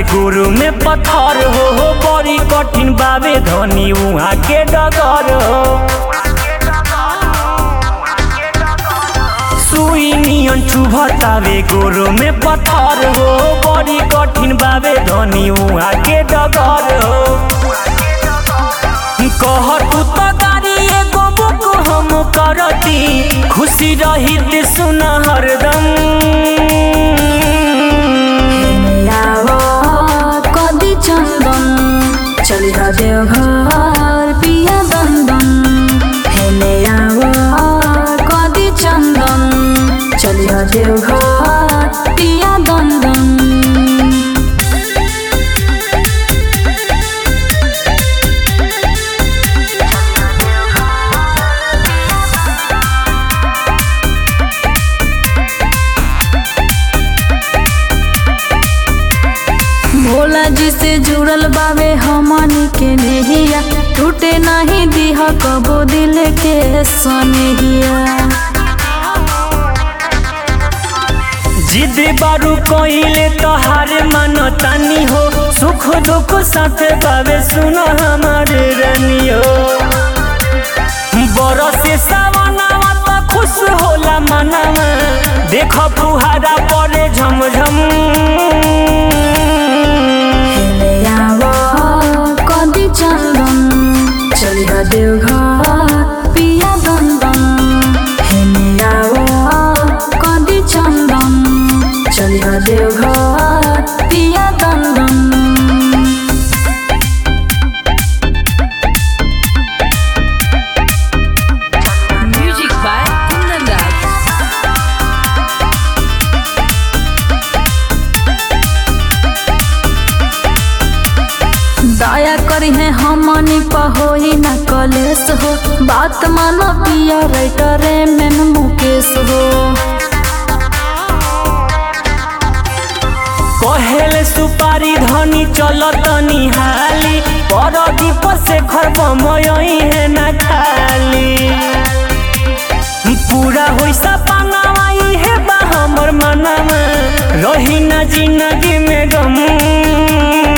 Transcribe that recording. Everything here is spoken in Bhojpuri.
गुरु में पत्थर हो हो बड़ी कठिन बाबे धनी उहाँ के डगर हो सुई नियन चुभतावे गुरु में पत्थर हो बड़ी कठिन बाबे धनी उहाँ के डगर हो कह तू तो गाड़ी एगो बुक हम करती खुशी रही सुन हरदम यावा कदी चंदन चली हा देवघर पिया दंदन हेने यावा कदी चंदन चली हा देवघर पिया दंदन भोला जी से जुड़ल बावे हमनी के नेहिया टूटे नहीं दीह कबो दिल के सनेहिया जिद बारू कोइले तोहार मन तानी हो सुख दुख साथ बाबे सुन हमारे रनियो बरसे सावनावा त खुश होला मनवा देख फुहारा परे झमझम हेले यावा कदी चंदन चली हा देवघर पिया दंदन हेले यावा कदी चंदन चली हा देवघर पिया दंदन Music by Kundan Das. दया करी है हमनी पहोई न कलेस हो बात मानो पिया राइटरे में मुकेश हो कहेले सुपारी धनी चलत निहाली पर दीप से खरब मयही है न खाली पूरा होई सपनावा इहे बा हमर मनवा रही ना जिंदगी में गम